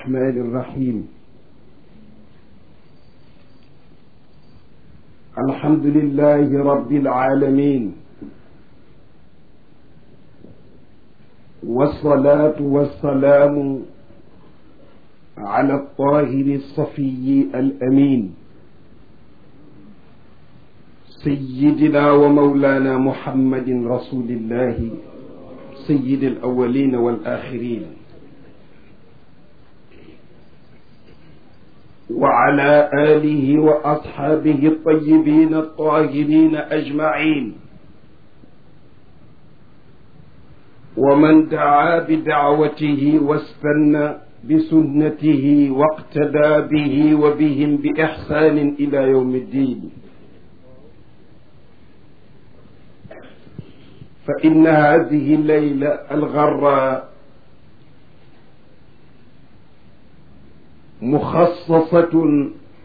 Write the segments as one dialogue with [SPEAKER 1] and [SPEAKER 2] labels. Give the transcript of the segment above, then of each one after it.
[SPEAKER 1] الرحمن الرحيم الحمد لله رب العالمين والصلاة والسلام على الطاهر الصفي الأمين سيدنا ومولانا محمد رسول الله سيد الأولين والآخرين وعلى آله وأصحابه الطيبين الطاهرين أجمعين ومن دعا بدعوته واستنى بسنته واقتدى به وبهم بإحسان إلى يوم الدين فإن هذه الليلة الغراء مخصصة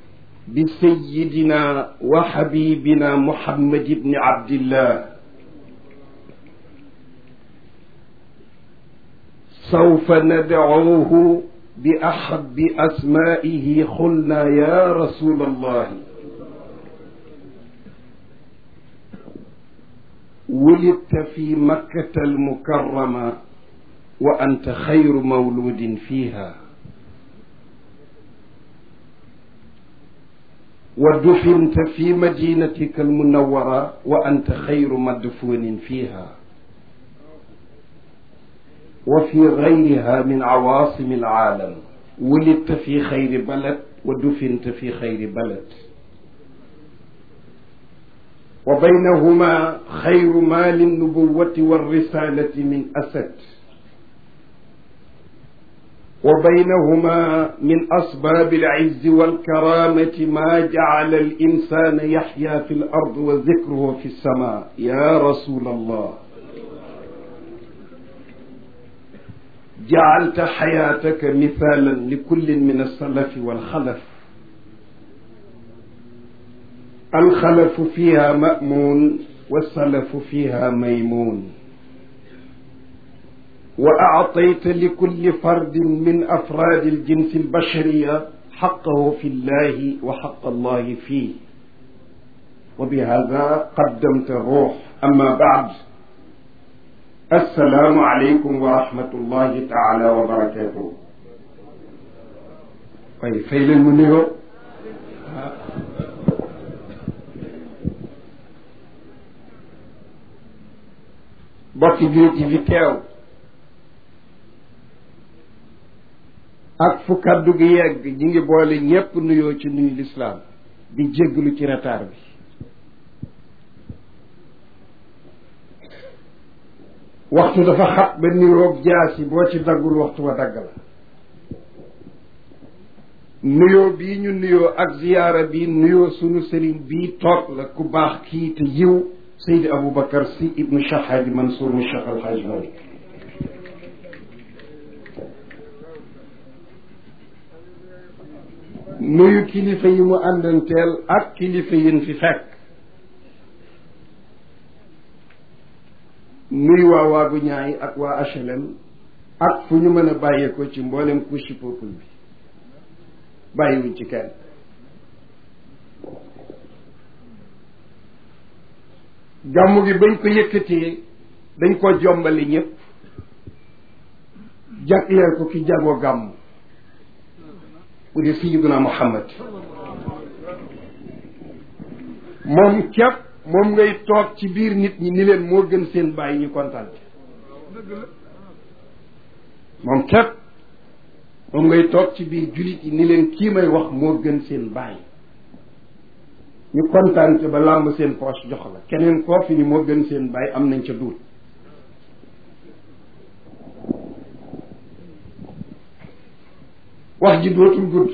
[SPEAKER 1] بسيدنا وحبيبنا محمد بن عبد الله سوف ندعوه بأحب أسمائه قلنا يا رسول الله ولدت في مكة المكرمة وأنت خير مولود فيها ودفنت في مدينتك المنورة وأنت خير مدفون فيها وفي غيرها من عواصم العالم ولدت في خير بلد ودفنت في خير بلد وبينهما خير ما للنبوة والرسالة من أسد وبينهما من أسباب العز والكرامة ما جعل الإنسان يحيا في الأرض وذكره في السماء يا رسول الله جعلت حياتك مثالا لكل من السلف والخلف الخلف فيها مأمون والسلف فيها ميمون وأعطيت لكل فرد من أفراد الجنس البشرية حقه في الله وحق الله فيه وبهذا قدمت الروح أما بعد السلام عليكم ورحمة الله تعالى وبركاته طيب فيل المنيو bokki jullit yi fi teew ak fu kaddu gi yegg ñi ngi boole ñépp nuyoo ci nuyu lislaam di jégglu ci retard bi waxtu dafa xat ba niroog jaasi boo ci daggul waxtu wa dagg la nuyoo bii ñu nuyoo ak ziyaara bi nuyoo sunu sëriñ bii toog la ku baax kii te yiw Seydi Aboubacar Sy ibnu Cheikh Hadi Mansour mu Cheikh Al Hadj Malick nuyu kilifa yi mu àndanteel ak kilifa yin fi fekk nuyu waa waagu ñaay ak waa HLM ak fu ñu mën a bàyyeekoo ci mboolem couche peuple bi bàyyiwuñ ci kenn gàmmu gi bañ ko yëkkatee dañ ko jombali ñëpp jagleel ko ki jagoo gàmmu bu dee sayyiduna Muhammad moom képp moom ngay toog ci biir nit ñi ni leen moo gën seen bàyyi ñu kontaan moom képp moom ngay toog ci biir jullit yi ni leen kii may wax moo gën seen bàyyi ñu kontaan ca ba làmb seen poche jox la keneen koo fi ni moo gën seen bàyyi am nañ ca duut wax ji dootul gudd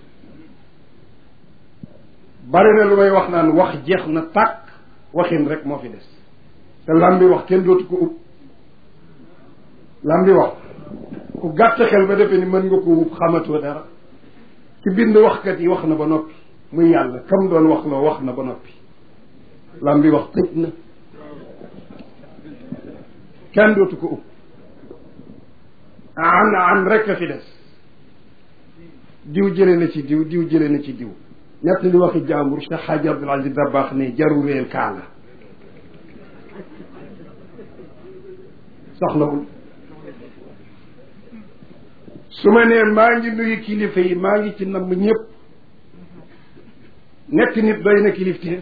[SPEAKER 1] bari na lu may wax naan wax jeex na tàkk waxin rek moo fi des te lam bi wax kenn dootu ko ub lam bi wax ku gàtt xel ba defee ni mën nga ko ub xamatoo dara ci bind waxkat yi wax na ba noppi muy yàlla kam doon wax loo wax na ba noppi lam bi wax tëj na kenn dootu ko ub an an rek a fi des diw jële na ci diw diw jële na ci diw ñett li waxi jàmbur Cheikh Hadji Abdoul Aziz Dabakh ne jaru réel kaala soxlawul su ma nee maa ngi nuyu kilifa yi maa ngi ci namm ñëpp nekk nit doy na kilifteef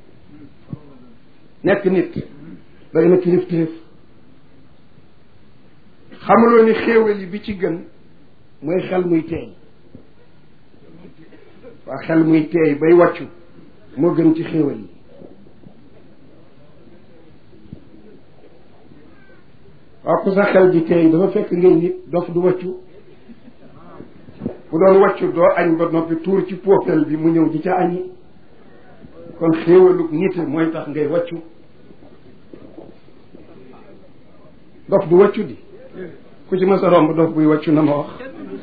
[SPEAKER 1] nekk nit doy na kilifteef xamuloo ni xéewal yi bi ci gën mooy xel muy teey waa xel muy teey bay wàccu moo gën ci xéewal yi waaw ku sa xel ji teey dafa fekk ngay nit dof du wàccu bu doon wàccu doo añ ba noppi tuur ci poofel bi mu ñëw di ca añi kon xéewalug nit mooy tax ngay wàccu dof du wàccu di ku ci mës a romb dof buy wàccu na ma wax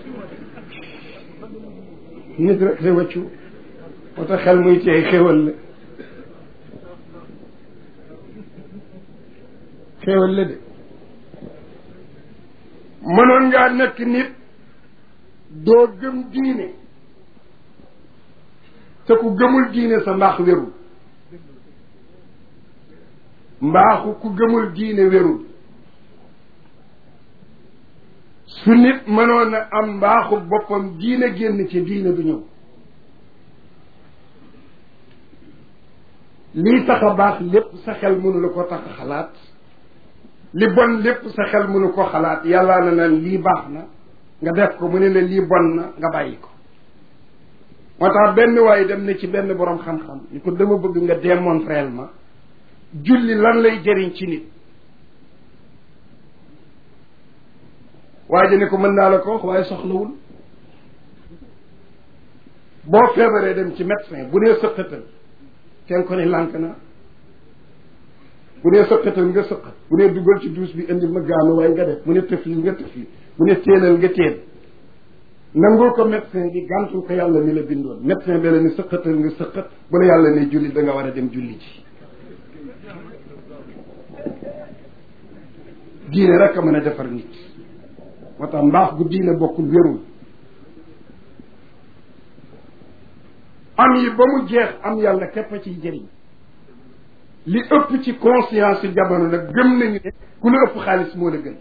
[SPEAKER 1] nit rek day wàccu moo tax xel muy teey xéewal la xéewal la de mënoon ngaa nekk nit doo gëm diine te ku gëmul diine sa mbaax wérul mbaaxu ku gëmul diine wérul su nit mënoon a am mbaaxu boppam diine génn ci diine du ñëw lii tax a baax lépp sa xel mënu la ko tax a xalaat li bon lépp sa xel mënu ko xalaat yàllaa na naan lii baax na nga def ko mu ne la lii bon na nga bàyyi ko moo tax benn waaye dem na ci benn borom xam-xam ni ko dama bëgg nga démontrer ma julli lan lay jëriñ ci nit waa ji ne ko mën naa la ko wax waaye soxlawul boo feebaree dem ci médecin bu nee sëqatal kenn ko ne lànk na bu nee sëqatal nga sëqat bu nee duggal ci duus bi indil ma gaanu waaye nga def mu ne tëfli nga tëfli mu ne téenal nga téen nangul ko médecin bi gàntul ko yàlla mi la bindoon médecin bi la ni sëqatal nga sëqat bu la yàlla ne julli da nga war a dem julli ji diine rek a mën a defar nit moo tax mbaax gu diine bokkul wérul am yi ba mu jeex am yàlla képp a ciy jëriñ li ëpp ci conscience jamono nag gëm nañu ne ku la ëpp xaalis moo la gën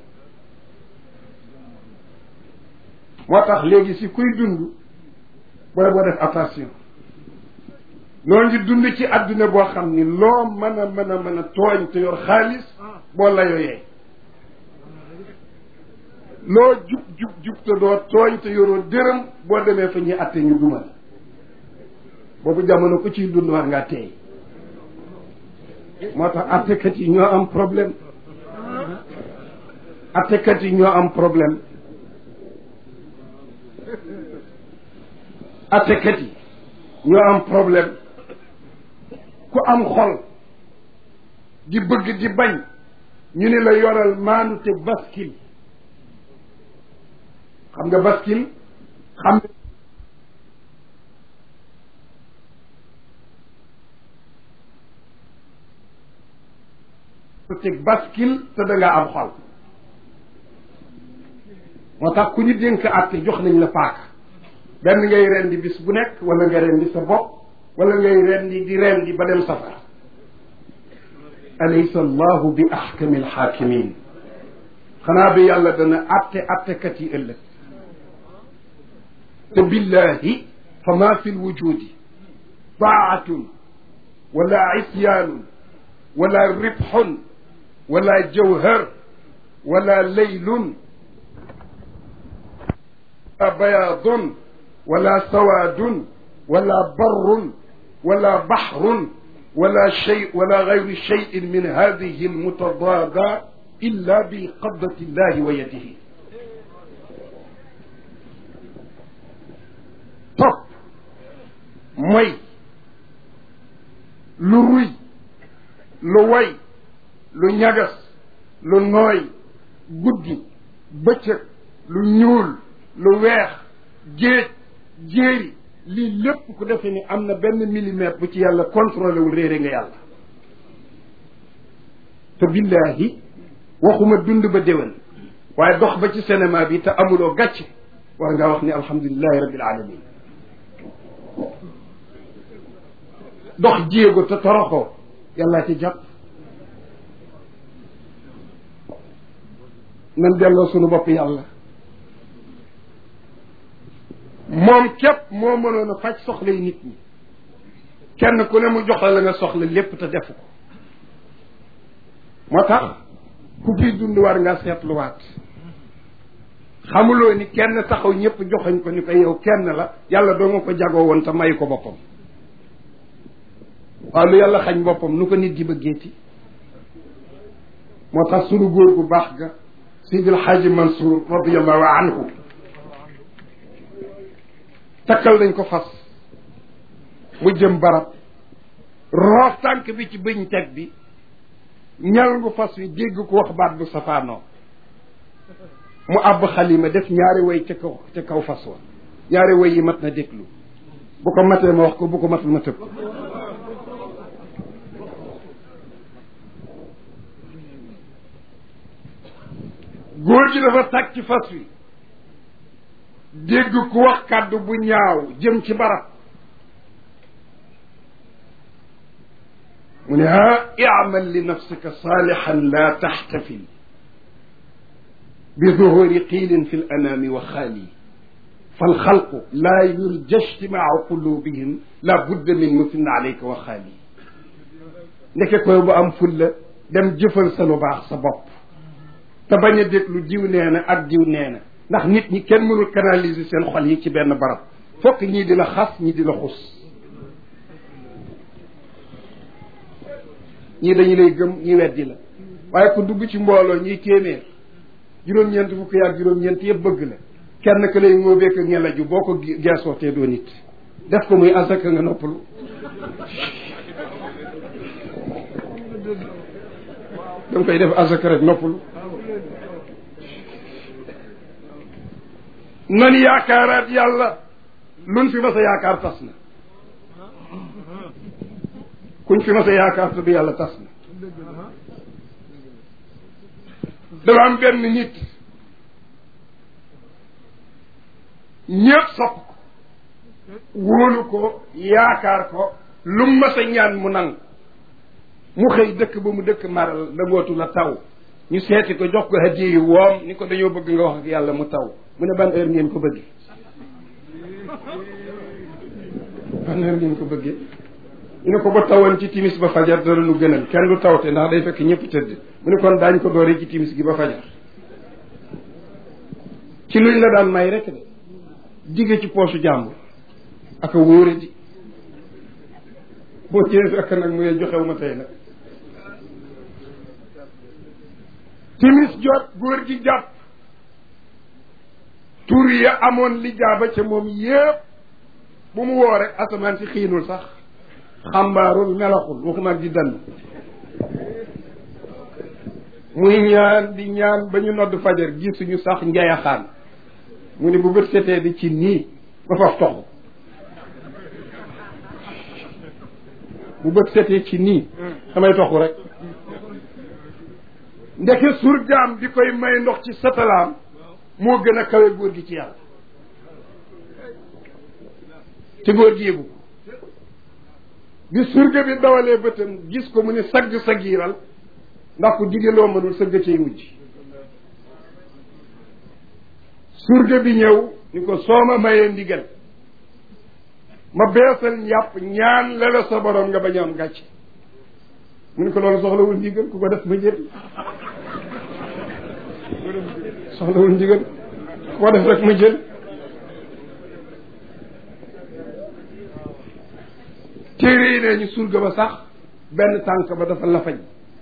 [SPEAKER 1] moo tax léegi si kuy dund booy boo def attention noo ngi dund ci àdduna boo xam ni loo mën a mën a mën a tooñ te yor xaalis boo la yooyee loo jub jub jub te doo tooñ te yoroo dërëm boo demee fa ñuy atte ñu dumal boobu jamono ku ciy dund war ngaa teey moo tax attekat yi ñoo am problème attekat yi ñoo am problème attekat yi ñoo am problème ku am xol di bëgg di bañ ñu ne la yoral maanu te baskil xam nga baskil xam teg baskil te da nga am xol moo tax ku ñu dénk àtte jox nañ la paaka benn ngay rendi bis bu nekk wala nga rendi sa bopp wala ngay rendi di rendi ba dem safara alaysa allahu bi axkami alxaakimin xanaa bi yàlla dana àtte àttekat yi ëllëg te billahi fa ma fi lwujudi taatun wala isyaanun wala ribxun wala jawhar wala leylun wala bayaadun wala sawaadun wala barrun wala baxrun wala shay wala gayru shayin min hadihi almutadaada illa bi qabdati llahi wa yadihi topp mooy lu ruy lu way lu ñagas lu nooy guddi bëccëg lu ñuul lu weex géej jéeri lii lépp ku defee ni am na benn millimètre bu ci yàlla contrôlé wul réere nga yàlla te billahi waxuma dund ba déwén waaye dox ba ci cinéma bi te amuloo gàcce war ngaa wax ni alhamdulilahi rabbil alamin dox jéego te toroxoo yàllaa ci jàpp nan delloo sunu bopp yàlla moom képp moo mënoon a faj soxlay nit ñi kenn ku ne mu jox la la nga soxla lépp te defu ko moo tax ku fiy dund war nga seetluwaat xamuloo ni kenn taxaw ñëpp joxañ ko ni ko yow kenn la yàlla doo nga ko jagoo woon te may ko boppam waaw lu yàlla xañ boppam nu ko nit di bëggeeti moo tax sunu góor gu baax ga Seydil Xaaji Mansour radiallahu anhu takkal nañ ko fas mu jëm barab roof tànk bi ci bëñ teg bi ñal ngu fas wi dégg ko wax baat bu safaanoo mu àbb xalima def ñaari way ca kaw ca kaw fas wa ñaari way yi mat na déglu bu ko matee ma wax ko bu ko matul ma tëb góor gi dafa tag ci fas wi dégg ku wax kàddu bu ñaaw jëm ci barab mu ne ah imal li nafsika saalixan la taxtafil bi zuhuri qiilin fi l anaami wa xaali falxalqu laa yurja ijtimaacu qulubihim la budda min musin alayka wa xaali ndeke koy bu am fulla dem jëfal sa lu baax sa bopp te bañ a déglu diw nee na ak diw nee na ndax nit ñi kenn mënul canaliser seen xol yi ci benn barab fokk ñii di la xas ñii di la xus ñii dañu lay gëm ñi weddi la waaye ku dugg ci mbooloo ñuy téeméer juróom-ñeent fukk yaag juróom-ñeent yëpp bëgg la kenn ka lay ngóobeek a ngelaju boo ko geesoo te doo nit def ko muy asaka nga noppalu danga koy def asaka rek noppalu nan yaakaaraat yàlla luñ fi mas a yaakaar tas na kuñ fi mas a yaakaar te du yàlla tas na dafa am benn nit ñëpp sopp ko wóolu ko yaakaar ko lu mu mas a ñaan mu nangu mu xëy dëkk ba mu dëkk maral dangootu la taw ñu seeti ko jox ko hadiya yu woom ni ko dañoo bëgg nga wax ak yàlla mu taw mu ne ban heure ngeen ko bëggee ban heure ngeen ko bëggee ñu ne ko ba tawoon ci timis ba fajar dara nu gënal kenn du tawte ndax day fekk ñëpp tëdd mu ne kon daañ ko dooree ci timis gi ba fajar ci luñ la daan may rek de digge ci poosu jàmbur aka wóore di boo cee fekk nag mu ne joxew ma tey nag timis jot góor gi jàpp tur ya amoon li jaaba ca moom yépp bu mu woo rek asamaan si xiinul sax xambaarul melaxul waxuma di dann muy ñaan di ñaan ba ñu nodd fajar gisuñu sax njayaxaan mu ne bu bët setee di ci nii ba faf toxu bu bët setee ci nii damay toxu rek ndeke surgaam bi koy may ndox ci satalaam moo gën a kawe góor gi ci yàlla te góor gi yëgu bi surga bi dawalee bëtam gis ko mu ne sagg sagiiral ndax ku dige loo mënul sëgg cay mujj surga bi ñëw ni ko soo ma mayee ndigal ma beesal njàpp ñaan la la sa borom nga bañ a am gàcce mu ne ko loolu soxlawul ndigal ku ko def ma jël soxlawul ndigal ku ko def rek ma jël téere yi nee ñu surga ba sax benn tànk ba dafa lafañ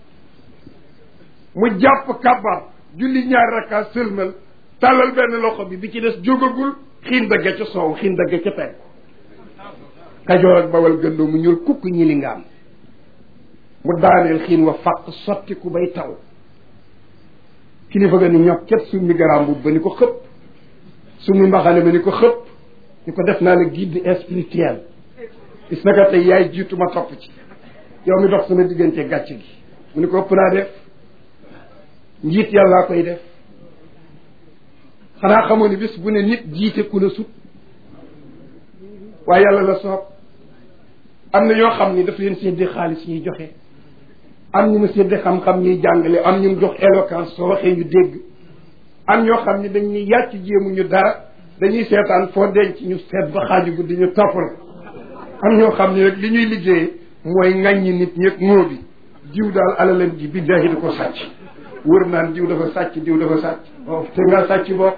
[SPEAKER 1] mu jàpp kabar julli ñaari rakka sëlmal tàllal benn loxo bi bi ci des jógagul xiin dagga ca soow xiin dagga ca penk kajoor ak bawal gëndoo mu ñuul kukk ñi li nga am mu daaneel xiin wa fàq sotti ku bay taw kilifa ga ni ñokket summi garaam bu ba ni ko xëpp summi mbaxane ba ni ko xëpp ni ko def naa la guide spirituel gis naka tey yaay jiitu ma topp ci yow mi dox sama diggante gàcce gi mu ni ko ëpp naa def njiit yàllaa koy def xanaa xamoo ni bés bu ne nit jiite ku la sut waaye yàlla la soob am na ñoo xam ni daf leen séddee xaalis ñuy joxe am ñu mu séddee xam-xam ñuy jàngale am ñu mu jox éloquence soo waxee ñu dégg am ñoo xam ni dañuy yàcc jéemu ñu dara dañuy seetaan foo denc ñu seet ba xaaju guddi ñu topp la am ñoo xam ni rek li ñuy liggéeyee mooy ŋàññi nit ñëpp moo bi diw daal alalam ji billaahi da ko sàcc wër naan diw dafa sàcc diw dafa sàcc oh te nga sàcc bopp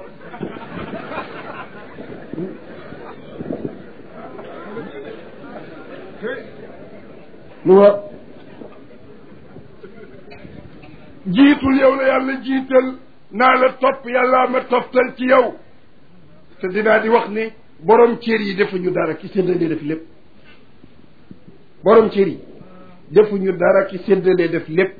[SPEAKER 1] lu wa jiitul yow la yàlla jiital naa la topp yàllaa ma toftal ci yow te dinaa di wax ni borom cër yi defuñu dara ki séddalee def lépp borom cër yi defuñu dara ki séddalee def lépp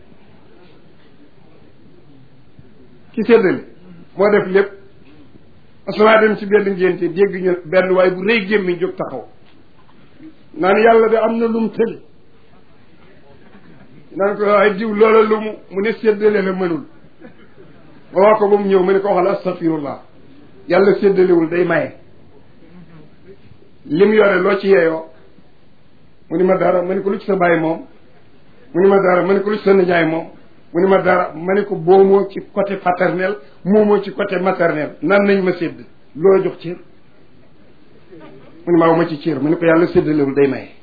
[SPEAKER 1] ki séddale moo def lépp asamaa dem ci benn ngénte dégg ñu benn waaye bu rëy gémmiñ jóg taxaw naan yàlla de am na lum tël naan ko waaye diw loola lu mu mu ne séddale la mënul ma wax ko ba mu ñëw ma ne ko waxal astafirullah yàlla séddalewul day maye lim yore loo ci yeeyoo mu ni ma dara ma ne ko lu ci sa bàyyi moom mu ni ma dara ma ne ko lu ci sa nijaay moom mu ni ma dara ma ne ko boomoo ci côté paternel moomoo ci côté maternel nan nañ ma sédd loo jox cër mu ni ma ma ci cër ma ne ko yàlla séddalewul day maye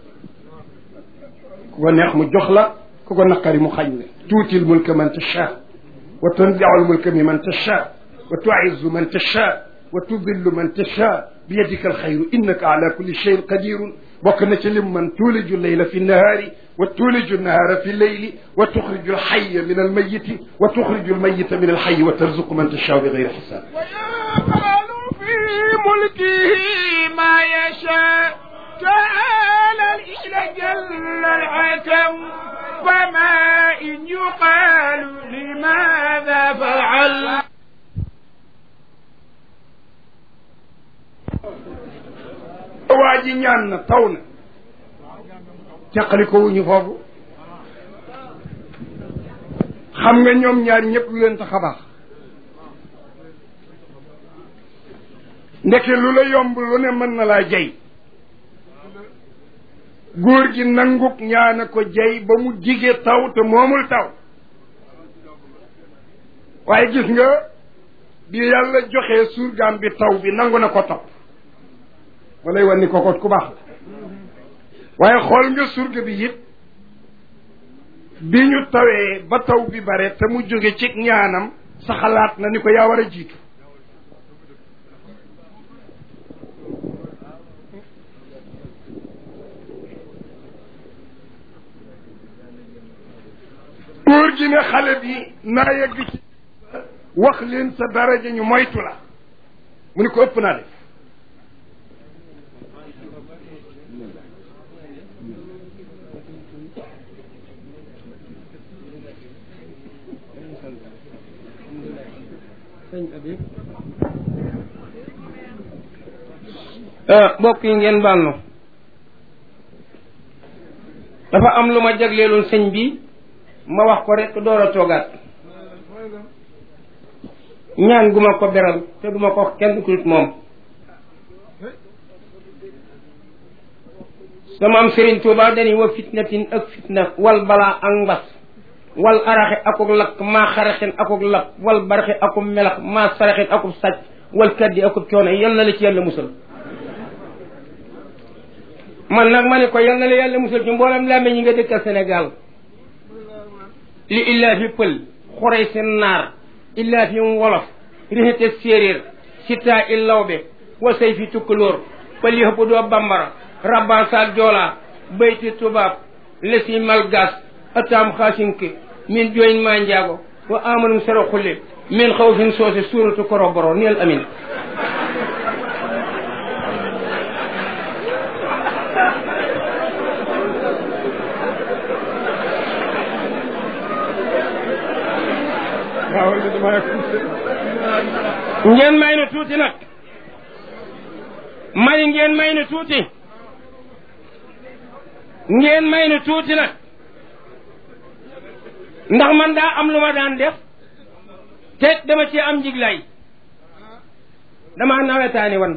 [SPEAKER 1] ku ko neex mu jox la ku ko naqari mu xañ la tuutil mulka man tasha wa tanzi'ul mulka mi man tasha wa tu'izzu man tasha wa tudillu man tasha bi yadika alxayru innaka ala kulli cheyin qadirun bokk na ci lim man tuuliju leyla fi nahaari wa tuuliju nahaara fi leyli wa tuxriju alxaya min almayiti wa tuxriju almayita min alxayi wa tarzuqu man tashaa bi gayri xisaab
[SPEAKER 2] ويفعل في ملكه ما يشاء تعالى الإله جل الحكم وما إن يقال لماذا فعل
[SPEAKER 1] waa ji ñaan na taw na caqali ko wuñu foofu xam nga ñoom ñaar ñëpp lu leen tax a baax ndeke lu la yomb lu ne mën na laa jey góor gi nanguk ñaana ko jey ba mu jige taw te moomul taw waaye gis nga bi yàlla joxee surgaam bi taw bi nangu na ko topp walay wan ni kokot ku baax la waaye xool nga surga bi it bi ñu tawee ba taw bi bare te mu jóge ci ñaanam sa xalaat na ni ko yaa war a jiitu góor gi ne xale bi naa yegg ci wax leen sa daraja ñu moytu la mu ni ko ëpp naa def
[SPEAKER 3] mbokk yi ngeen baal na dafa am lu ma jagleeloon sëñ bi ma wax ko rek door a toogaat ñaan gu ma ko beral te duma ko wax kenn ku dul moom sama am Sëriñ Tuuba dañuy wa fitnatin ak fitna wal balaa ak mbas wal araxe akuk lakk maa xaraxin akuk lakk wal baraxe akub melax maa saraxin akub sàcc wal kaddi akub coono yal na la ci yàlla musal man nag ma ne ko yal na la yàlla musal ci mboolem làmme ñi nga dëkkal Sénégal li illaa fi pël xorey seen naar illaa fi wolof rixete séeréer sitaa i lawbe wasay fi tukkalóor pël yi hëpp doo bambara rabban saak joolaa bayti tubaab lesi malgas ataam xaasinke min jooyin maa njaago wa amanum sero xulle min xaw fin soose suuratu koroboro neel amin
[SPEAKER 1] waaw li dama yàgg
[SPEAKER 3] ngeen may na tuuti nag mani ngeen may na tuuti ngeen may na tuuti nag ndax man daa am lu ma daan def te dama ci am njiglaay damaa nawetaani wan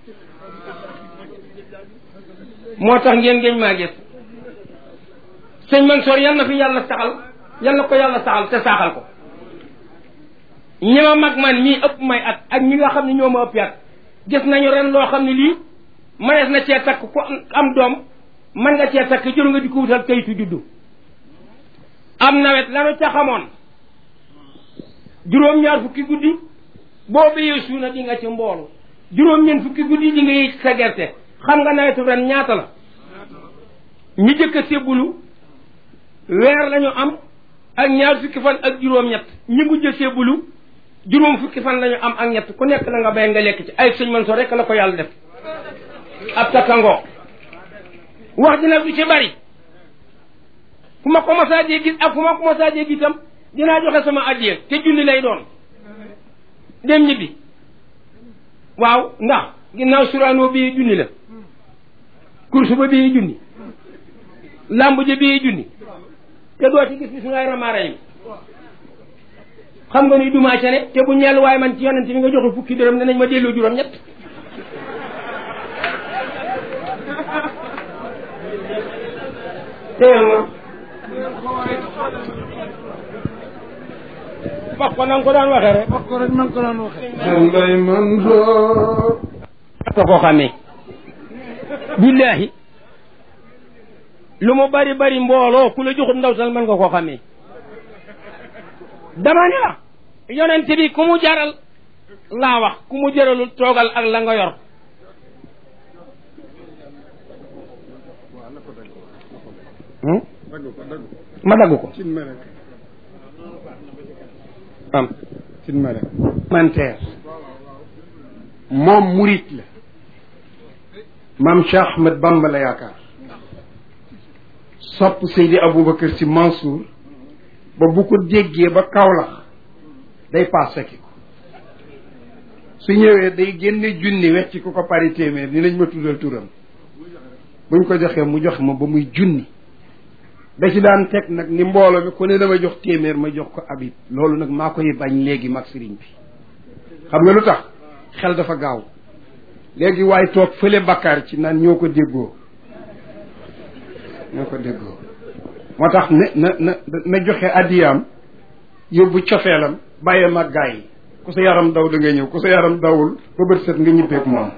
[SPEAKER 3] moo tax ngeen ngeen maa gis sëñ Mansoor yal na fi yàlla saxal yal na ko yàlla saxal te saaxal ko ñi ma mag man mii ëpp may at ak ñi nga xam ne ñoo ma ëpp at gis nañu ren loo xam ne lii mënees na cee takk ku am doom mën nga cee takk jëru nga di ko wutal kayitu juddu am nawet lanu ca xamoon juróom-ñaar fukki guddi boo béyee suuna di nga ci mboolu juróom-ñeent fukki guddi di nga yëy sa gerte xam nga nawetu ren ñaata la ñi jëkk a sébbulu weer lañu am ak ñaar fukki fan ak juróom-ñett ñi mujj a sébbulu juróom fukki fan lañu am ak ñett ku nekk la nga bay nga lekk ci ay sëñ man soo rek la ko yàlla def ab takkangoo wax ji nag du ci bari fu ma ko masaajee gis ak fu ma ko masaajee gis itam dinaa joxe sama addiya te julli lay doon dem ñibbi waaw ndax ginnaaw suraanoo bii junni la kursu ba bii junni làmb ja bii junni te doo ci gis bismillahi rahmaani rahim xam nga ni dumaa ca ne te bu ñeel waaye man ci yonent bi nga joxe fukki dërëm danañ ma delloo juróom ñett téyel ma wax ko na nga ko daan waxee rek
[SPEAKER 2] wax ko rek man ko daan waxee
[SPEAKER 1] Mbay Mansoor
[SPEAKER 3] ta koo xamee billaahi lu mu bari bari mbooloo ku la joxut ndaw sal mën nga koo xamee dama ne la yonent bi ku mu jaral laa wax ku mu jaralul toogal ak la nga yor ma dagg ko
[SPEAKER 1] cin ma rek
[SPEAKER 3] am
[SPEAKER 1] cin ma rek
[SPEAKER 3] manteer
[SPEAKER 1] moom murit la maam Cheikh Ahmed Bamba la yaakaar sopp Seydi Aboubacar si Mansour ba bu ko déggee ba Kaolack day paas fekki ko su ñëwee day génne junni wecc ku ko pari téeméer ni lañ ma tuddal turam buñ ko joxee mu jox ma ba muy junni da ci daan teg nag ni mbooloo mi ku ne dama jox téeméer ma jox ko abib loolu nag maa koy bañ léegi mag sëriñ bi xam nga lu tax xel dafa gaaw léegi waaye toog fële bakkaar ci naan ñoo ko déggoo ñoo ko déggoo moo tax ne na na na joxe addiyaam yóbbu cofeelam bàyyee mag gaa yi ku sa yaram daw da nga ñëw ku sa yaram dawul ba bët set nga ñibbeeg moom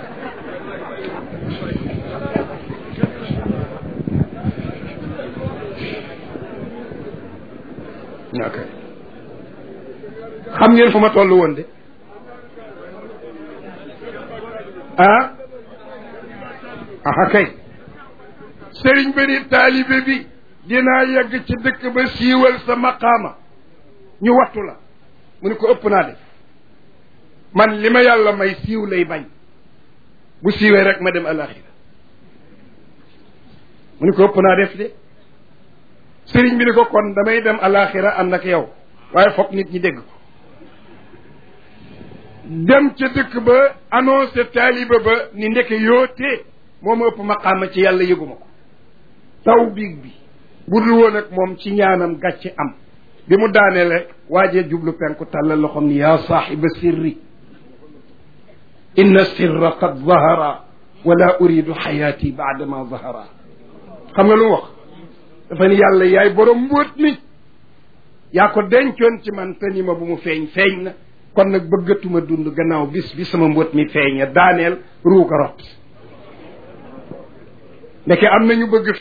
[SPEAKER 1] ok xam ngeen fu ma toll woon de ah aha kay sëriñ ba ni taalibe bi dinaa yegg ci dëkk ba siiwal sa maqaama ñu wattu la mu ne ko ëpp naa def man li ma yàlla may siiw lay bañ bu siiwee rek ma dem alaxira mu ne ko ëpp naa def de sëriñ bi ni ko kon damay dem alaxira ànd ak yow waaye foog nit ñi dégg ko dem ca dëkk ba annoncé taaliba ba ni ndeke yootee moo ma ëpp maqaama ci yàlla yëguma ko taw biig bi bu dul woon ak moom ci ñaanam gàcce am bi mu daaneele waajee jublu penku tàllal loxom ni yaa saaxiba sirri inna sirra qad zahara wala uridu xayaati baadama zahara xam nga lu mu wax dafa ni yàlla yaay borom mbóot mi yaa ko dencoon ci man te ni ma bu mu feeñ feeñ na kon nag bëggatuma dund gannaaw bis bi sama mbóot mi feeña daaneel ruuga rot ndeke am nañu bëgg